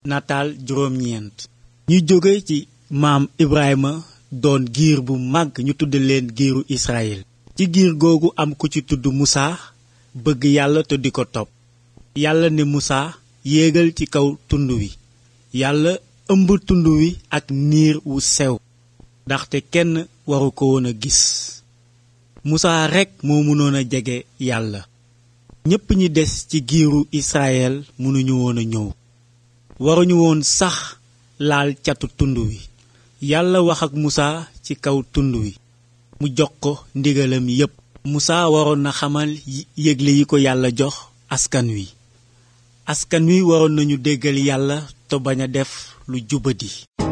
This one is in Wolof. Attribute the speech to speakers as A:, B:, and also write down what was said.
A: nataal juróom-ñeent ñu jóge ci maam Ibrahima doon giir bu màgg ñu tudd leen giiru Israyil ci giir googu am ku ci tudd Musaa bëgg yàlla te di ko topp yàlla ne Musaa yéegal ci kaw tund wi yàlla ëmb tund wi ak niir wu sew ndaxte kenn waru ko woon a gis Musaa rekk moo mënoon a jege yàlla ñépp ñi des ci giiru Israyel mënuñu woon a ñëw waruñu woon sax laal catu tund wi yàlla wax ak Musaa ci kaw tund wi mu jox ko ndigalam yépp Musaa waroon na xamal yégle yi ko yàlla jox askan wi askan wi waroon nañu déggal yàlla te bañ a def lu jubadi